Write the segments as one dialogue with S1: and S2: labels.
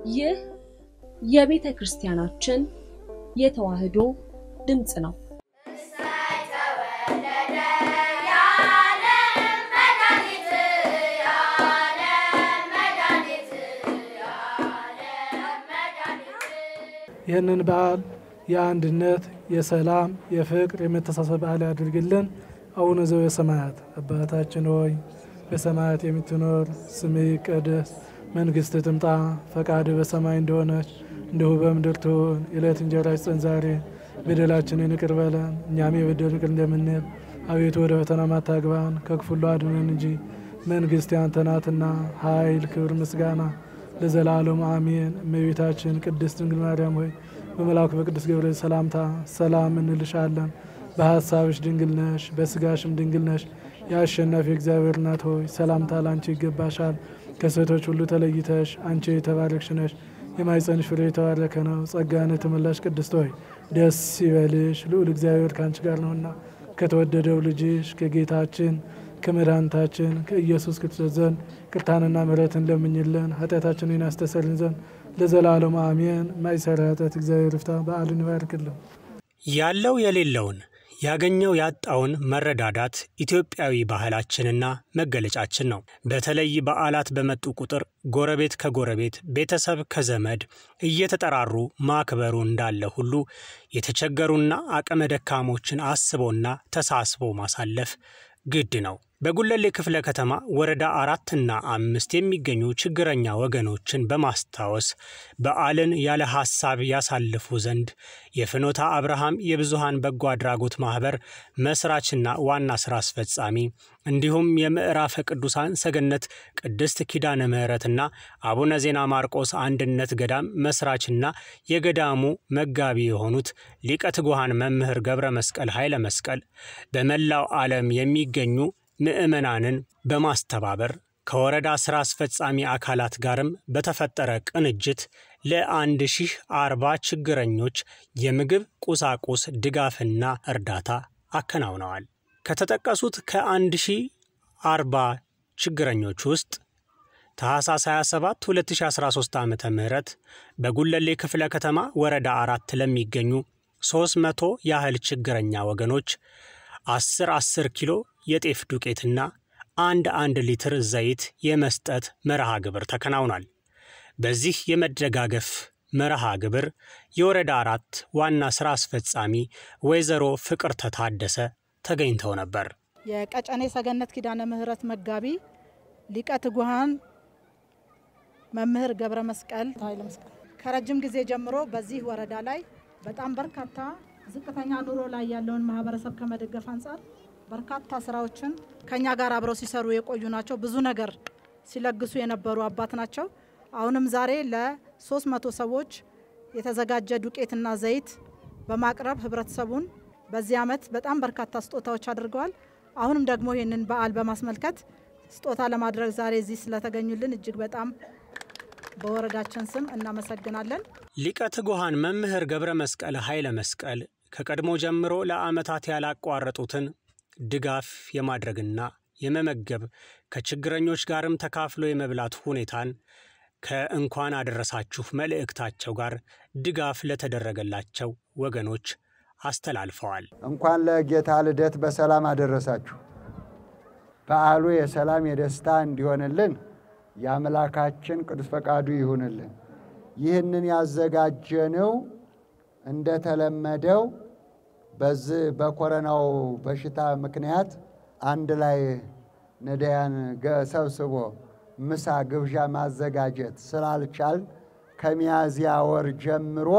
S1: ይህ የቤተ ክርስቲያናችን የተዋሕዶ ድምፅ ነው።
S2: ይህንን በዓል የአንድነት፣ የሰላም፣ የፍቅር፣ የመተሳሰብ በዓል ያድርግልን። አቡነ ዘበሰማያት አባታችን ሆይ በሰማያት የምትኖር ስምህ ይቀደስ፣ መንግሥትህ ትምጣ፣ ፈቃድህ በሰማይ እንደሆነች እንዲሁ በምድር ትሁን። የዕለት እንጀራችንን ስጠን ዛሬ፣ በደላችንን ይቅር በለን እኛም የበደሉንን ይቅር እንደምንል፣ አቤቱ ወደ ፈተና አታግባን ከክፉ ሁሉ አድነን እንጂ መንግሥት ያንተ ናትና ኃይል፣ ክብር፣ ምስጋና ለዘላለሙ አሜን። እመቤታችን ቅድስት ድንግል ማርያም ሆይ በመልአኩ በቅዱስ ገብርኤል ሰላምታ ሰላም እንልሻለን። በሀሳብሽ ድንግል ነሽ፣ በስጋሽም ድንግል ነሽ። የአሸናፊ እግዚአብሔር እናት ሆይ ሰላምታ ላንቺ ይገባሻል። ከሴቶች ሁሉ ተለይተሽ አንቺ የተባረክሽ ነሽ፣ የማኅፀንሽ ፍሬ የተባረከ ነው። ጸጋን የተመላሽ ቅድስት ሆይ ደስ ይበልሽ፣ ልዑል እግዚአብሔር ከአንቺ ጋር ነውና ከተወደደው ልጅሽ ከጌታችን ከመድኃኒታችን ከኢየሱስ ክርስቶስ ዘንድ ቅርታንና ምሕረትን ለምኝልን ኃጢአታችንን ያስተሰርይልን ዘንድ ለዘላለሙ አሜን። ማይሰራ ኃጢአት እግዚአብሔር ይፍታ። በዓልን ይባርክልን።
S3: ያለው የሌለውን ያገኘው ያጣውን መረዳዳት ኢትዮጵያዊ ባህላችንና መገለጫችን ነው። በተለይ በዓላት በመጡ ቁጥር ጎረቤት ከጎረቤት ቤተሰብ ከዘመድ እየተጠራሩ ማክበሩ እንዳለ ሁሉ የተቸገሩና አቅመ ደካሞችን አስቦና ተሳስቦ ማሳለፍ ግድ ነው። በጉለሌ ክፍለ ከተማ ወረዳ አራትና አምስት የሚገኙ ችግረኛ ወገኖችን በማስታወስ በዓልን ያለ ሐሳብ ያሳልፉ ዘንድ የፍኖተ አብርሃም የብዙሃን በጎ አድራጎት ማኅበር መስራችና ዋና ሥራ አስፈጻሚ እንዲሁም የምዕራፈ ቅዱሳን ሰገነት ቅድስት ኪዳነ ምሕረትና አቡነ ዜና ማርቆስ አንድነት ገዳም መስራችና የገዳሙ መጋቢ የሆኑት ሊቀ ትጉሃን መምህር ገብረ መስቀል ኃይለ መስቀል በመላው ዓለም የሚገኙ ምዕመናንን በማስተባበር ከወረዳ ሥራ አስፈጻሚ አካላት ጋርም በተፈጠረ ቅንጅት ለአንድ ሺህ አርባ ችግረኞች የምግብ ቁሳቁስ ድጋፍና እርዳታ አከናውነዋል። ከተጠቀሱት ከአንድ ሺህ አርባ ችግረኞች ውስጥ ታኅሳስ 27 2013 ዓ ም በጉለሌ ክፍለ ከተማ ወረዳ አራት ለሚገኙ 300 ያህል ችግረኛ ወገኖች 10 10 ኪሎ የጤፍ ዱቄትና አንድ አንድ ሊትር ዘይት የመስጠት መርሃ ግብር ተከናውኗል። በዚህ የመደጋገፍ መርሃ ግብር የወረዳ አራት ዋና ሥራ አስፈጻሚ ወይዘሮ ፍቅር ተታደሰ ተገኝተው ነበር።
S4: የቀጨኔ ሰገነት ኪዳነ ምሕረት መጋቢ ሊቀ ትጉሃን መምህር ገብረ መስቀል ኃይለ መስቀል ከረጅም ጊዜ ጀምሮ በዚህ ወረዳ ላይ በጣም በርካታ ዝቅተኛ ኑሮ ላይ ያለውን ማህበረሰብ ከመደገፍ አንጻር በርካታ ስራዎችን ከኛ ጋር አብረው ሲሰሩ የቆዩ ናቸው። ብዙ ነገር ሲለግሱ የነበሩ አባት ናቸው። አሁንም ዛሬ ለሶስት መቶ ሰዎች የተዘጋጀ ዱቄትና ዘይት በማቅረብ ህብረተሰቡን በዚህ ዓመት በጣም በርካታ ስጦታዎች አድርገዋል። አሁንም ደግሞ ይህንን በዓል በማስመልከት ስጦታ ለማድረግ ዛሬ እዚህ ስለተገኙልን እጅግ በጣም በወረዳችን ስም እናመሰግናለን።
S3: ሊቀ ትጉሃን መምህር ገብረ መስቀል ኃይለ መስቀል ከቀድሞ ጀምሮ ለዓመታት ያላቋረጡትን ድጋፍ የማድረግና የመመገብ ከችግረኞች ጋርም ተካፍሎ የመብላት ሁኔታን ከእንኳን አደረሳችሁ መልእክታቸው ጋር ድጋፍ ለተደረገላቸው ወገኖች አስተላልፈዋል።
S5: እንኳን ለጌታ ልደት በሰላም አደረሳችሁ። በዓሉ የሰላም የደስታ እንዲሆንልን የአምላካችን ቅዱስ ፈቃዱ ይሁንልን። ይህንን ያዘጋጀነው እንደተለመደው በዚህ በኮረናው በሽታ ምክንያት አንድ ላይ ነዳያን ሰብስቦ ምሳ ግብዣ ማዘጋጀት ስላልቻል ከሚያዝያ ወር ጀምሮ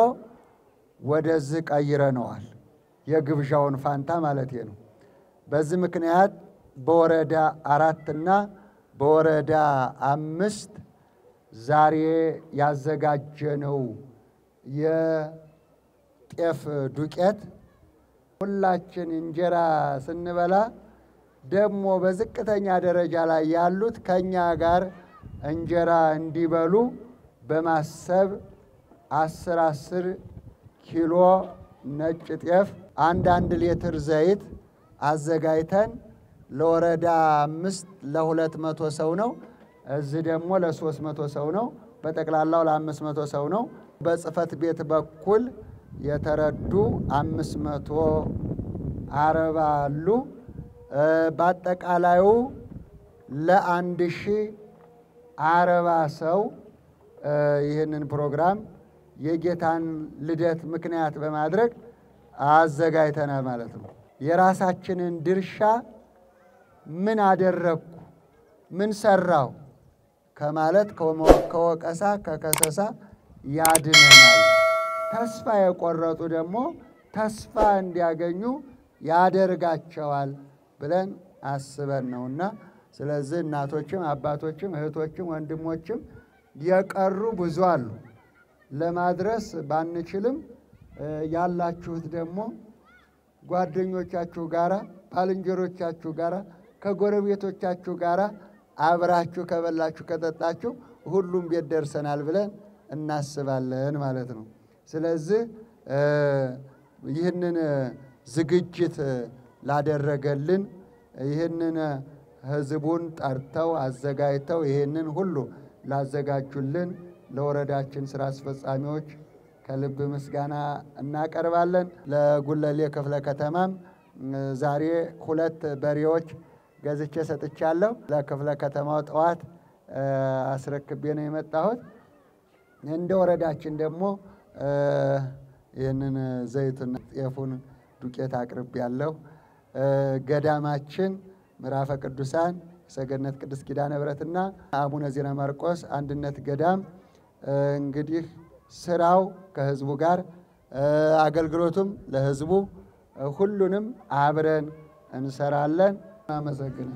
S5: ወደዚህ ቀይረነዋል። የግብዣውን ፋንታ ማለት ነው። በዚህ ምክንያት በወረዳ አራትና በወረዳ አምስት ዛሬ ያዘጋጀነው የጤፍ ዱቄት ሁላችን እንጀራ ስንበላ ደግሞ በዝቅተኛ ደረጃ ላይ ያሉት ከኛ ጋር እንጀራ እንዲበሉ በማሰብ አስር አስር ኪሎ ነጭ ጤፍ አንድ አንድ ሊትር ዘይት አዘጋጅተን ለወረዳ አምስት ለሁለት መቶ ሰው ነው። እዚህ ደግሞ ለሶስት መቶ ሰው ነው። በጠቅላላው ለአምስት መቶ ሰው ነው። በጽህፈት ቤት በኩል የተረዱ አምስት መቶ አርባ አሉ። በአጠቃላዩ ለአንድ ሺህ አርባ ሰው ይህንን ፕሮግራም የጌታን ልደት ምክንያት በማድረግ አዘጋጅተናል ማለት ነው። የራሳችንን ድርሻ ምን አደረግኩ፣ ምን ሰራው ከማለት ከወቀሳ ከከሰሳ ያድነናል። ተስፋ የቆረጡ ደግሞ ተስፋ እንዲያገኙ ያደርጋቸዋል ብለን አስበን ነውና፣ ስለዚህ እናቶችም አባቶችም እህቶችም ወንድሞችም የቀሩ ብዙ አሉ። ለማድረስ ባንችልም ያላችሁት ደግሞ ጓደኞቻችሁ ጋራ፣ ባልንጀሮቻችሁ ጋራ፣ ከጎረቤቶቻችሁ ጋራ አብራችሁ ከበላችሁ ከጠጣችሁ ሁሉም ቤት ደርሰናል ብለን እናስባለን ማለት ነው። ስለዚህ ይህንን ዝግጅት ላደረገልን ይህንን ህዝቡን ጠርተው አዘጋጅተው ይህንን ሁሉ ላዘጋጁልን ለወረዳችን ስራ አስፈጻሚዎች ከልብ ምስጋና እናቀርባለን። ለጉለሌ ክፍለ ከተማም ዛሬ ሁለት በሬዎች ገዝቼ ሰጥቻለሁ። ለክፍለ ከተማው ጠዋት አስረክቤ ነው የመጣሁት። እንደ ወረዳችን ደግሞ ይህንን ዘይቱን ጤፉን ዱቄት አቅርብ ያለው ገዳማችን ምዕራፈ ቅዱሳን ሰገነት ቅድስት ኪዳነ ምሕረትና አቡነ ዜና ማርቆስ አንድነት ገዳም እንግዲህ ስራው ከህዝቡ ጋር አገልግሎቱም ለህዝቡ ሁሉንም አብረን እንሰራለን። አመሰግናለሁ።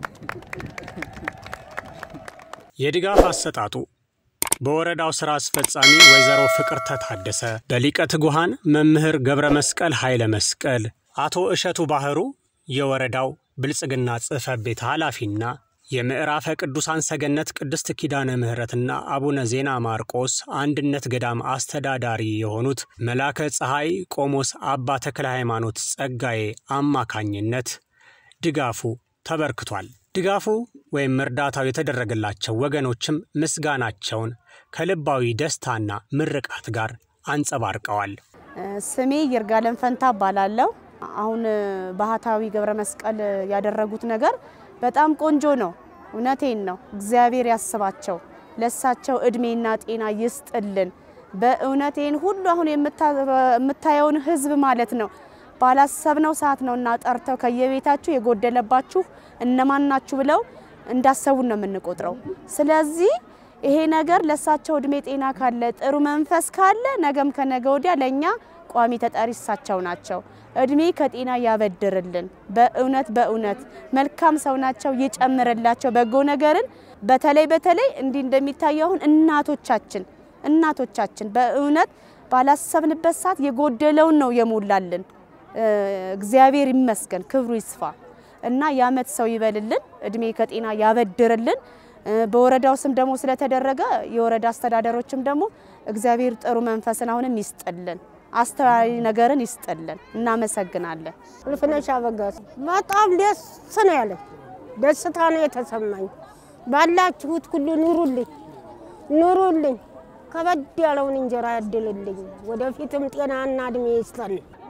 S3: የድጋፍ አሰጣጡ በወረዳው ሥራ አስፈጻሚ ወይዘሮ ፍቅርተ ታደሰ፣ በሊቀ ትጉሃን መምህር ገብረ መስቀል ኃይለ መስቀል፣ አቶ እሸቱ ባህሩ የወረዳው ብልጽግና ጽሕፈት ቤት ኃላፊና የምዕራፈ ቅዱሳን ሰገነት ቅድስት ኪዳነ ምሕረትና አቡነ ዜና ማርቆስ አንድነት ገዳም አስተዳዳሪ የሆኑት መላከ ፀሐይ ቆሞስ አባ ተክለ ሃይማኖት ጸጋዬ አማካኝነት ድጋፉ ተበርክቷል። ድጋፉ ወይም እርዳታው የተደረገላቸው ወገኖችም ምስጋናቸውን ከልባዊ ደስታና ምርቃት ጋር አንጸባርቀዋል።
S6: ስሜ ይርጋለም ፈንታ እባላለሁ። አሁን ባህታዊ ገብረ መስቀል ያደረጉት ነገር በጣም ቆንጆ ነው። እውነቴን ነው። እግዚአብሔር ያስባቸው፣ ለሳቸው እድሜና ጤና ይስጥልን። በእውነቴን ሁሉ አሁን የምታየውን ህዝብ ማለት ነው ባላሰብነው ሰዓት ነው እና ጠርተው ከየቤታችሁ የጎደለባችሁ እነማን ናችሁ ብለው እንዳሰቡን ነው የምንቆጥረው። ስለዚህ ይሄ ነገር ለሳቸው እድሜ ጤና ካለ ጥሩ መንፈስ ካለ ነገም ከነገ ወዲያ ለእኛ ቋሚ ተጠሪ እሳቸው ናቸው። እድሜ ከጤና ያበድርልን። በእውነት በእውነት መልካም ሰው ናቸው። ይጨምርላቸው በጎ ነገርን። በተለይ በተለይ እንዲህ እንደሚታየው አሁን እናቶቻችን እናቶቻችን በእውነት ባላሰብንበት ሰዓት የጎደለውን ነው የሞላልን። እግዚአብሔር ይመስገን፣ ክብሩ ይስፋ እና የዓመት ሰው ይበልልን፣ እድሜ ከጤና ያበድርልን። በወረዳው ስም ደግሞ ስለተደረገ የወረዳ አስተዳደሮችም ደግሞ እግዚአብሔር ጥሩ መንፈስን አሁንም ይስጥልን፣ አስተዋይ ነገርን ይስጥልን። እናመሰግናለን።
S7: ልፍነሽ አበጋዝ በጣም ደስ ነው ያለኝ፣ ደስታ ነው የተሰማኝ። ባላችሁት ሁሉ ኑሩልኝ፣ ኑሩልኝ፣ ከበድ ያለውን እንጀራ ያድልልኝ፣ ወደፊትም ጤናና እድሜ ይስጠን።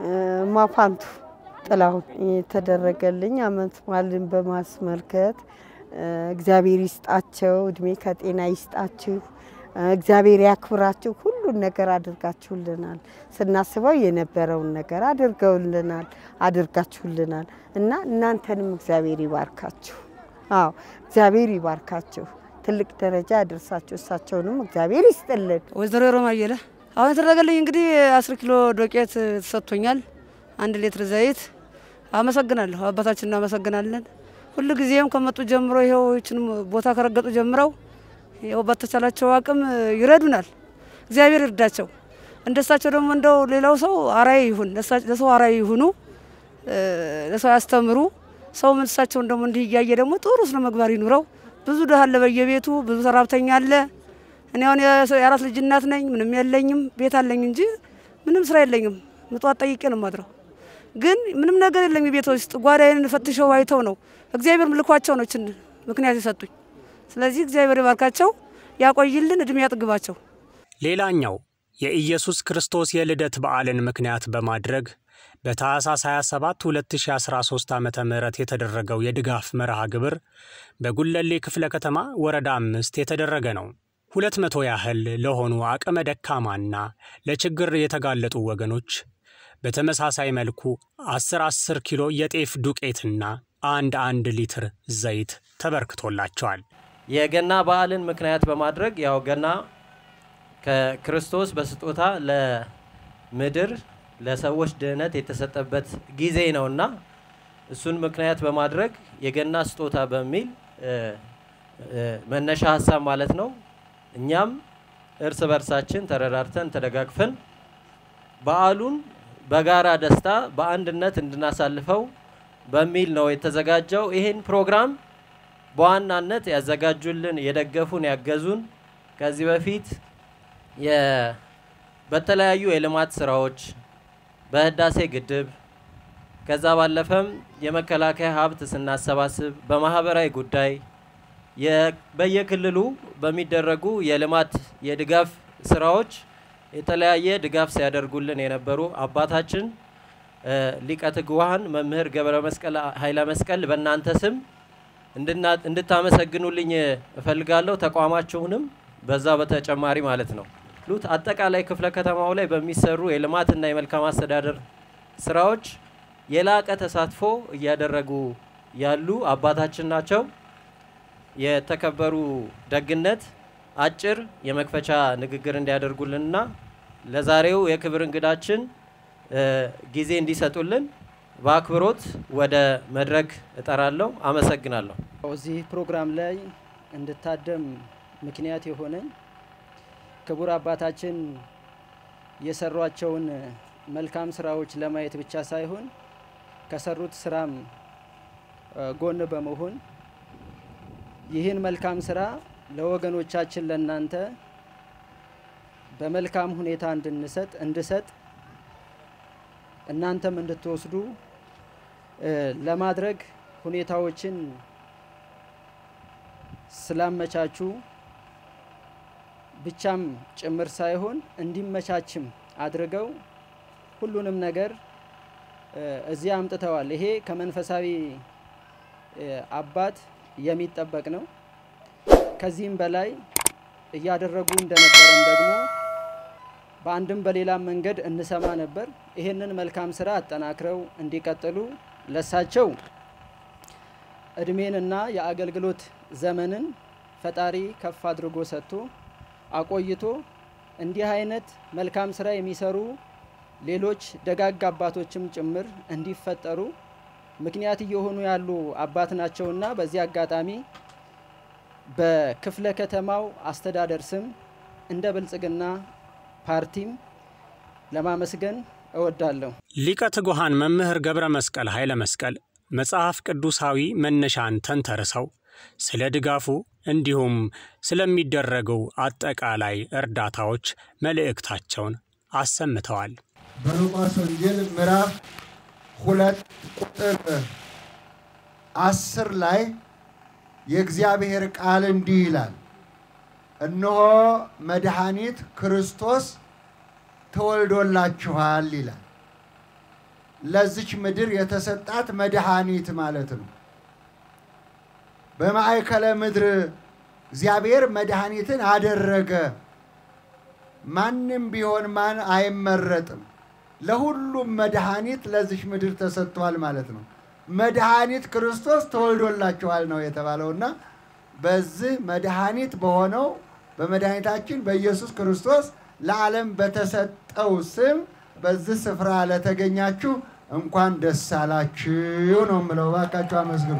S8: ማፋንቱ ጥላሁን የተደረገልኝ አመት በዓልን በማስመልከት እግዚአብሔር ይስጣቸው፣ እድሜ ከጤና ይስጣችሁ፣ እግዚአብሔር ያክብራችሁ። ሁሉን ነገር አድርጋችሁልናል። ስናስበው የነበረውን ነገር አድርገውልናል፣ አድርጋችሁልናል እና እናንተንም እግዚአብሔር ይባርካችሁ። አዎ እግዚአብሔር ይባርካችሁ፣ ትልቅ ደረጃ ያደርሳችሁ። እሳቸውንም እግዚአብሔር ይስጥልን።
S9: ወይዘሮ ሮማ አየለ አሁን የተደረገልኝ እንግዲህ አስር ኪሎ ዶቄት ተሰጥቶኛል፣ አንድ ሊትር ዘይት። አመሰግናለሁ፣ አባታችን እናመሰግናለን። ሁሉ ጊዜም ከመጡ ጀምሮ ይኸው ይችን ቦታ ከረገጡ ጀምረው ይኸው በተቻላቸው አቅም ይረዱናል። እግዚአብሔር ይርዳቸው። እንደሳቸው ደግሞ እንደው ሌላው ሰው አራይ ይሁን፣ ለሰው አራይ ይሁኑ፣ ለሰው ያስተምሩ። ሰው እሳቸውን ደግሞ እንዲህ እያየ ደግሞ ጥሩ ስነ ምግባር ይኑረው። ብዙ ድሃ አለ በየቤቱ ብዙ ሰራብተኛ አለ። እኔ አሁን የአራት ልጅ እናት ነኝ። ምንም የለኝም። ቤት አለኝ እንጂ ምንም ስራ የለኝም። ምጧት ጠይቄ ነው ማድረው ግን ምንም ነገር የለም ቤት ውስጥ። ጓዳዬን ፈትሸው አይተው ነው እግዚአብሔር ልኳቸው ነው ችን ምክንያት የሰጡኝ። ስለዚህ እግዚአብሔር ይባርካቸው። ያቆይልን፣ እድሜ ያጥግባቸው።
S3: ሌላኛው የኢየሱስ ክርስቶስ የልደት በዓልን ምክንያት በማድረግ በታኅሳስ 27 2013 ዓ ም የተደረገው የድጋፍ መርሃ ግብር በጉለሌ ክፍለ ከተማ ወረዳ አምስት የተደረገ ነው። ሁለት መቶ ያህል ለሆኑ አቅመ ደካማና ለችግር የተጋለጡ ወገኖች በተመሳሳይ መልኩ 10 10 ኪሎ የጤፍ ዱቄትና አንድ አንድ ሊትር ዘይት ተበርክቶላቸዋል።
S10: የገና በዓልን ምክንያት በማድረግ ያው ገና ከክርስቶስ በስጦታ ለምድር ለሰዎች ድህነት የተሰጠበት ጊዜ ነውና እሱን ምክንያት በማድረግ የገና ስጦታ በሚል መነሻ ሀሳብ ማለት ነው እኛም እርስ በርሳችን ተረዳርተን ተደጋግፈን በዓሉን በጋራ ደስታ በአንድነት እንድናሳልፈው በሚል ነው የተዘጋጀው። ይህን ፕሮግራም በዋናነት ያዘጋጁልን፣ የደገፉን፣ ያገዙን ከዚህ በፊት በተለያዩ የልማት ስራዎች በህዳሴ ግድብ ከዛ ባለፈም የመከላከያ ሀብት ስናሰባስብ በማህበራዊ ጉዳይ በየክልሉ በሚደረጉ የልማት የድጋፍ ስራዎች የተለያየ ድጋፍ ሲያደርጉልን የነበሩ አባታችን ሊቀ ትጉሃን መምህር ገብረ መስቀል ኃይለ መስቀል በእናንተ ስም እንድታመሰግኑልኝ እፈልጋለሁ። ተቋማችሁንም በዛ በተጨማሪ ማለት ነው ሉት አጠቃላይ ክፍለ ከተማው ላይ በሚሰሩ የልማትና የመልካም አስተዳደር ስራዎች የላቀ ተሳትፎ እያደረጉ ያሉ አባታችን ናቸው። የተከበሩ ደግነት አጭር የመክፈቻ ንግግር እንዲያደርጉልንና ለዛሬው የክብር እንግዳችን ጊዜ እንዲሰጡልን በአክብሮት ወደ መድረክ እጠራለሁ። አመሰግናለሁ።
S11: እዚህ ፕሮግራም ላይ እንድታደም ምክንያት የሆነኝ ክቡር አባታችን የሰሯቸውን መልካም ስራዎች ለማየት ብቻ ሳይሆን ከሰሩት ስራም ጎን በመሆን ይህን መልካም ስራ ለወገኖቻችን ለእናንተ በመልካም ሁኔታ እንድንሰጥ እንድሰጥ እናንተም እንድትወስዱ ለማድረግ ሁኔታዎችን ስላመቻቹ ብቻም ጭምር ሳይሆን እንዲመቻችም አድርገው ሁሉንም ነገር እዚህ አምጥተዋል። ይሄ ከመንፈሳዊ አባት የሚጠበቅ ነው። ከዚህም በላይ እያደረጉ እንደነበረም ደግሞ በአንድም በሌላም መንገድ እንሰማ ነበር። ይሄንን መልካም ስራ አጠናክረው እንዲቀጥሉ ለሳቸው እድሜንና የአገልግሎት ዘመንን ፈጣሪ ከፍ አድርጎ ሰጥቶ አቆይቶ እንዲህ አይነት መልካም ስራ የሚሰሩ ሌሎች ደጋግ አባቶችም ጭምር እንዲፈጠሩ ምክንያት እየሆኑ ያሉ አባት ናቸውና በዚህ አጋጣሚ በክፍለ ከተማው አስተዳደር ስም እንደ ብልጽግና ፓርቲም ለማመስገን እወዳለሁ።
S3: ሊቀ ትጉሃን መምህር ገብረ መስቀል ኃይለ መስቀል መጽሐፍ ቅዱሳዊ መነሻን ተንተርሰው ስለ ድጋፉ እንዲሁም ስለሚደረጉ አጠቃላይ እርዳታዎች መልእክታቸውን አሰምተዋል።
S5: በሉቃስ ወንጌል ምዕራፍ ሁለት ቁጥር አስር ላይ የእግዚአብሔር ቃል እንዲህ ይላል፣ እነሆ መድኃኒት ክርስቶስ ተወልዶላችኋል ይላል። ለዚች ምድር የተሰጣት መድኃኒት ማለት ነው። በማዕከለ ምድር እግዚአብሔር መድኃኒትን አደረገ። ማንም ቢሆን ማን አይመረጥም። ለሁሉም መድኃኒት ለዚች ምድር ተሰጥቷል ማለት ነው። መድኃኒት ክርስቶስ ተወልዶላችኋል ነው የተባለውና በዚህ መድኃኒት በሆነው በመድኃኒታችን በኢየሱስ ክርስቶስ ለዓለም በተሰጠው ስም በዚህ ስፍራ ለተገኛችሁ እንኳን ደስ አላችሁ ነው የምለው። እባካችሁ አመስግኑ።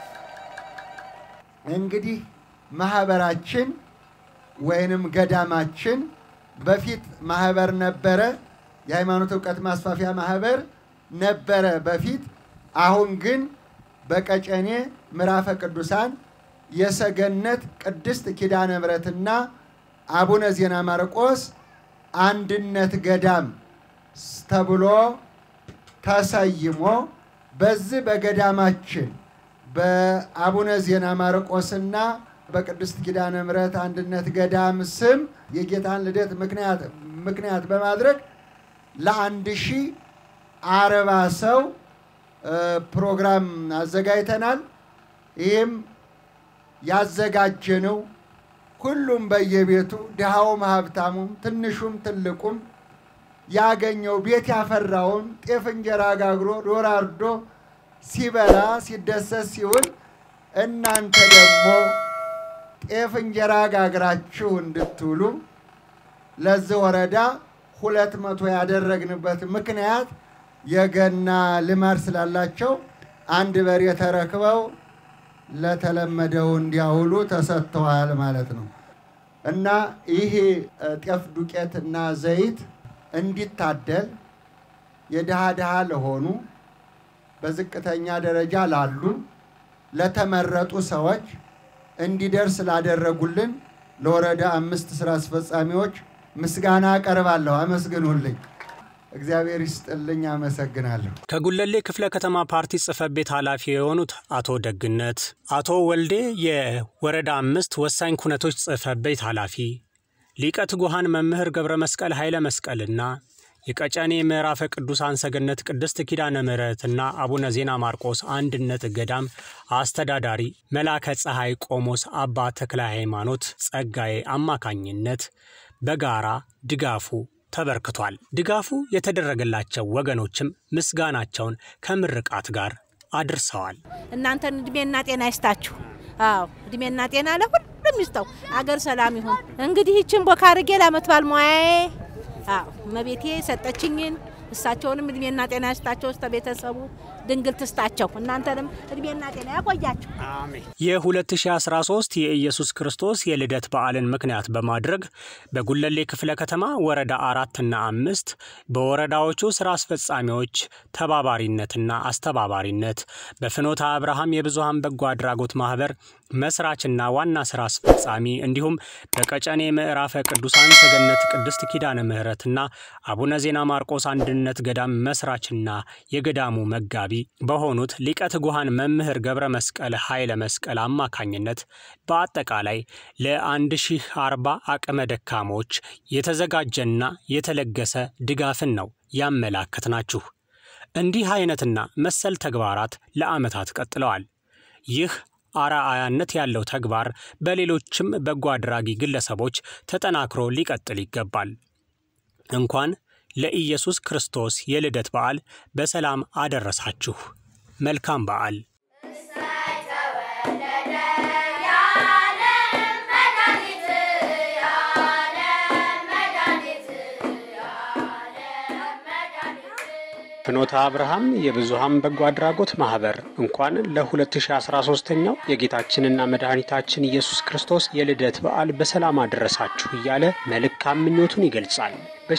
S5: እንግዲህ ማህበራችን ወይንም ገዳማችን በፊት ማህበር ነበረ። የሃይማኖት እውቀት ማስፋፊያ ማህበር ነበረ በፊት። አሁን ግን በቀጨኔ ምዕራፈ ቅዱሳን የሰገነት ቅድስት ኪዳነ ምሕረትና አቡነ ዜና ማርቆስ አንድነት ገዳም ተብሎ ተሰይሞ በዚህ በገዳማችን በአቡነ ዜና ማርቆስና በቅድስት ኪዳነ ምሕረት አንድነት ገዳም ስም የጌታን ልደት ምክንያት ምክንያት በማድረግ ለአንድ ሺህ አርባ ሰው ፕሮግራም አዘጋጅተናል። ይህም ያዘጋጀነው ሁሉም በየቤቱ ድሃውም ሀብታሙም ትንሹም ትልቁም ያገኘው ቤት ያፈራውን ጤፍ እንጀራ ጋግሮ ዶሮ አርዶ ሲበላ ሲደሰት ሲውል እናንተ ደግሞ ጤፍ እንጀራ ጋግራችሁ እንድትውሉ ለዚህ ወረዳ ሁለት መቶ ያደረግንበት ምክንያት የገና ልማድ ስላላቸው አንድ በሬ ተረክበው ለተለመደው እንዲያውሉ ተሰጥተዋል ማለት ነው እና ይሄ ጤፍ ዱቄት እና ዘይት እንዲታደል የድሃ ድሃ ለሆኑ በዝቅተኛ ደረጃ ላሉ ለተመረጡ ሰዎች እንዲደርስ ላደረጉልን ለወረዳ አምስት ስራ አስፈጻሚዎች ምስጋና አቀርባለሁ። አመስግኑልኝ። እግዚአብሔር ይስጥልኝ። አመሰግናለሁ።
S3: ከጉለሌ ክፍለ ከተማ ፓርቲ ጽህፈት ቤት ኃላፊ የሆኑት አቶ ደግነት፣ አቶ ወልዴ የወረዳ አምስት ወሳኝ ኩነቶች ጽህፈት ቤት ኃላፊ፣ ሊቀ ትጉሃን መምህር ገብረ መስቀል ኃይለ መስቀልና የቀጨኔ ምዕራፈ ቅዱሳን ሰገነት ቅድስት ኪዳነ ምሕረትና አቡነ ዜና ማርቆስ አንድነት ገዳም አስተዳዳሪ መላከ ፀሐይ ቆሞስ አባ ተክለ ሃይማኖት ጸጋዬ አማካኝነት በጋራ ድጋፉ ተበርክቷል። ድጋፉ የተደረገላቸው ወገኖችም ምስጋናቸውን ከምርቃት ጋር አድርሰዋል።
S12: እናንተን እድሜና ጤና ይስጣችሁ። አዎ እድሜና ጤና ለሁሉም ይስጠው። አገር ሰላም ይሁን። እንግዲህ ይችን ቦካ አድርጌ ለዓመት በዓል ሙያዬ አዎ እመቤቴ ሰጠችኝን እሳቸውንም እድሜና ጤና ይስጣቸው። እስተ ቤተሰቡ ድንግል ትስጣቸው። እናንተንም እድሜና ጤና ያቆያቸው።
S3: የ2013 የኢየሱስ ክርስቶስ የልደት በዓልን ምክንያት በማድረግ በጉለሌ ክፍለ ከተማ ወረዳ አራትና አምስት በወረዳዎቹ ስራ አስፈጻሚዎች ተባባሪነትና አስተባባሪነት በፍኖተ አብርሃም የብዙሃን በጎ አድራጎት ማህበር መስራችና ዋና ስራ አስፈጻሚ እንዲሁም በቀጨኔ ምዕራፈ ቅዱሳን ሰገነት ቅድስት ኪዳነ ምሕረትና አቡነ ዜና ማርቆስ አንድነት ገዳም መስራችና የገዳሙ መጋቢ በሆኑት ሊቀ ትጉሃን መምህር ገብረ መስቀል ኃይለ መስቀል አማካኝነት በአጠቃላይ ለ1040 አቅመ ደካሞች የተዘጋጀና የተለገሰ ድጋፍን ነው ያመላከትናችሁ። እንዲህ አይነትና መሰል ተግባራት ለዓመታት ቀጥለዋል። ይህ አርአያነት ያለው ተግባር በሌሎችም በጎ አድራጊ ግለሰቦች ተጠናክሮ ሊቀጥል ይገባል። እንኳን ለኢየሱስ ክርስቶስ የልደት በዓል በሰላም አደረሳችሁ። መልካም በዓል። ፍኖተ አብርሃም የብዙሃን በጎ አድራጎት ማህበር እንኳን ለ2013ኛው የጌታችንና መድኃኒታችን ኢየሱስ ክርስቶስ የልደት በዓል በሰላም አደረሳችሁ እያለ መልካም ምኞቱን ይገልጻል።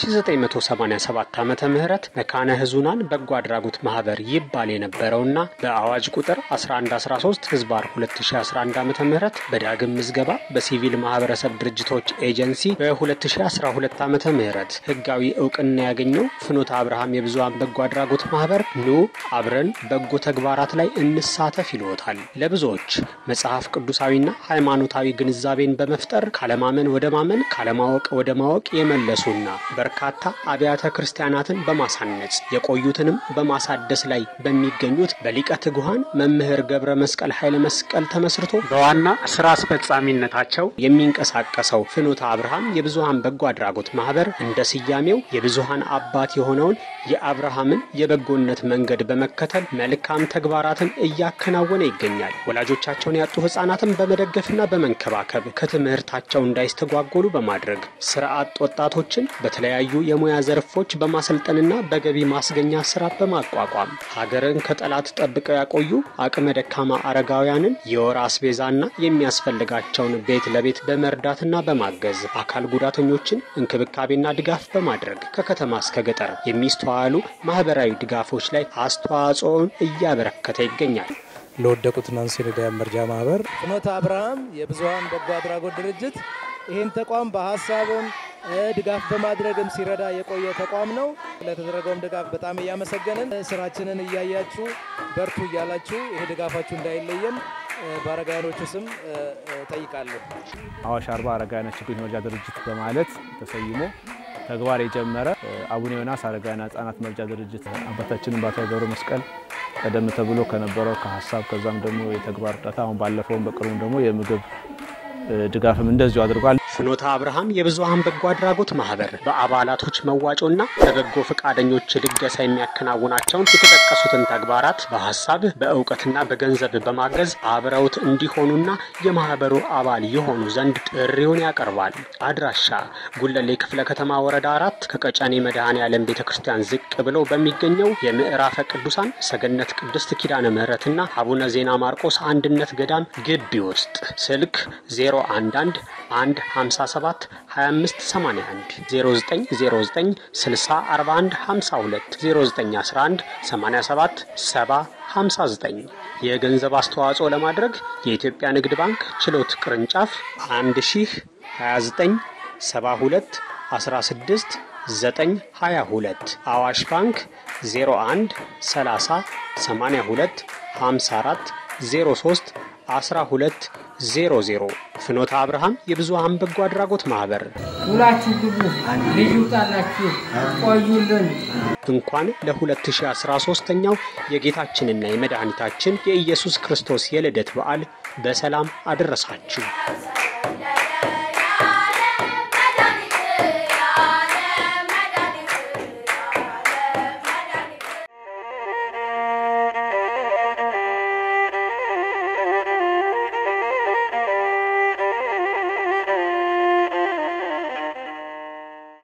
S3: በ1987 ዓመተ ምህረት መካነ ህዙናን በጎ አድራጎት ማህበር ይባል የነበረውና በአዋጅ ቁጥር 1113 ህዝባር 2011 ዓመተ ምህረት በዳግም ምዝገባ በሲቪል ማህበረሰብ ድርጅቶች ኤጀንሲ በ2012 ዓመተ ምህረት ህጋዊ እውቅና ያገኘው ፍኖተ አብርሃም የብዙሃን በጎ አድራጎት ማህበር ኑ አብረን በጎ ተግባራት ላይ እንሳተፍ ይልዎታል። ለብዙዎች መጽሐፍ ቅዱሳዊና ሃይማኖታዊ ግንዛቤን በመፍጠር ካለማመን ወደ ማመን ካለማወቅ ወደ ማወቅ የመለሱና በርካታ አብያተ ክርስቲያናትን በማሳነጽ የቆዩትንም በማሳደስ ላይ በሚገኙት በሊቀ ትጉሃን መምህር ገብረ መስቀል ኃይለ መስቀል ተመስርቶ በዋና ስራ አስፈጻሚነታቸው የሚንቀሳቀሰው ፍኖተ አብርሃም የብዙሃን በጎ አድራጎት ማህበር እንደ ስያሜው የብዙሃን አባት የሆነውን የአብርሃምን የበጎነት መንገድ በመከተል መልካም ተግባራትን እያከናወነ ይገኛል። ወላጆቻቸውን ያጡ ህጻናትን በመደገፍና በመንከባከብ ከትምህርታቸው እንዳይስተጓጎሉ በማድረግ ስራ አጥ ወጣቶችን በተለያዩ የሙያ ዘርፎች በማሰልጠንና በገቢ ማስገኛ ስራ በማቋቋም ሀገርን ከጠላት ጠብቀው ያቆዩ አቅመ ደካማ አረጋውያንን የወር አስቤዛና የሚያስፈልጋቸውን ቤት ለቤት በመርዳትና በማገዝ አካል ጉዳተኞችን እንክብካቤና ድጋፍ በማድረግ ከከተማ እስከ ገጠር የሚስተዋሉ ማህበራዊ ድጋፎች ላይ አስተዋጽኦን እያበረከተ ይገኛል።
S13: ለወደቁት ናንሲ ረዳያን መርጃ ማህበር ፍኖተ አብርሃም የብዙሃን በጎ አድራጎት ድርጅት ይህን ተቋም በሀሳብም ድጋፍ በማድረግም ሲረዳ የቆየ ተቋም ነው። ለተደረገውም ድጋፍ በጣም እያመሰገንን ስራችንን እያያችሁ በርቱ እያላችሁ ይሄ ድጋፋችሁ እንዳይለየን በአረጋውያኖቹ ስም ጠይቃለሁ።
S14: አዋሽ አርባ አረጋውያን ችግኝ መርጃ ድርጅት በማለት ተሰይሞ ተግባር የጀመረ አቡነ ዮናስ አረጋውያን ህጻናት መርጃ ድርጅት አባታችንን በአቶ ገብረ መስቀል ቀደም ተብሎ ከነበረው ከሀሳብ ከዛም ደግሞ የተግባር እርዳታ አሁን ባለፈውም በቅርቡም ደግሞ የምግብ ድጋፍም እንደዚሁ አድርጓል።
S3: ፍኖተ አብርሃም የብዙሃን በጎ አድራጎት ማህበር በአባላቶች መዋጮና በበጎ ፈቃደኞች ልገሳ የሚያከናውናቸውን የተጠቀሱትን ተግባራት በሀሳብ በእውቀትና በገንዘብ በማገዝ አብረውት እንዲሆኑና የማህበሩ አባል የሆኑ ዘንድ ጥሪውን ያቀርባል። አድራሻ ጉለሌ ክፍለ ከተማ ወረዳ አራት ከቀጨኔ መድኃኔ ዓለም ቤተ ክርስቲያን ዝቅ ብለው በሚገኘው የምዕራፈ ቅዱሳን ሰገነት ቅድስት ኪዳነ ምሕረትና አቡነ ዜና ማርቆስ አንድነት ገዳም ግቢ ውስጥ ስልክ 011 1 57 25 81 0909 60 41 52 0911 87 70 59 የገንዘብ አስተዋጽኦ ለማድረግ የኢትዮጵያ ንግድ ባንክ ችሎት ቅርንጫፍ 1029 72 16 922 አዋሽ ባንክ 01 30 82 54 03 12 00 ፍኖተ አብርሃም የብዙሃን በጎ አድራጎት ማህበር
S15: ሁላችሁ ግቡ፣ ልጅ ውጣላችሁ፣ ቆዩልን።
S3: እንኳን ለ2013ኛው የጌታችንና የመድኃኒታችን የኢየሱስ ክርስቶስ የልደት በዓል በሰላም አደረሳችሁ።